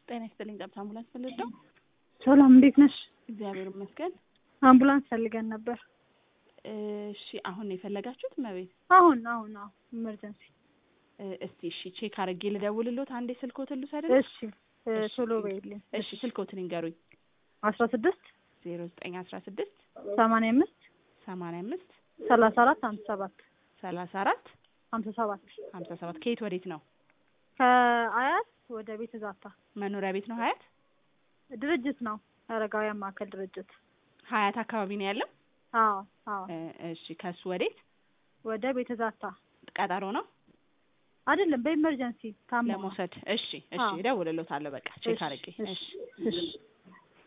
ጤና ይስጥልኝ። ጠብታ አምቡላንስ ፈልገው። ሰላም እንዴት ነሽ? እግዚአብሔር ይመስገን። አምቡላንስ ፈልገን ነበር። እሺ አሁን ነው የፈለጋችሁት? መቤት አሁን አሁን አሁን ኢመርጀንሲ። እስቲ እሺ ቼክ አድርጌ ልደውልሎት። አንዴ ስልኮትን ልውሰድ። እሺ እ ቶሎ በይልኝ። እሺ ስልኮትን ይንገሩኝ። አስራ ስድስት ዜሮ ዘጠኝ አስራ ስድስት ሰማንያ አምስት ሰማንያ አምስት ሰላሳ አራት ሀምሳ ሰባት ሰላሳ አራት ሀምሳ ሰባት ሀምሳ ሰባት ከየት ወዴት ነው? ከአያት ወደ ቤተ ዛታ መኖሪያ ቤት ነው ሀያት? ድርጅት ነው አረጋውያን ማዕከል ድርጅት። ሀያት አካባቢ ነው ያለው? አዎ አዎ እ እሺ ከሱ ወዴት? ወደ ቤተ ዛታ ቀጠሮ ነው አይደለም በኢመርጀንሲ ታሞ ለመውሰድ? እሺ እሺ አዎ። እደውልሎታለሁ። በቃ ቼክ እሺ፣ አድርጌ እሺ፣ እሺ እሺ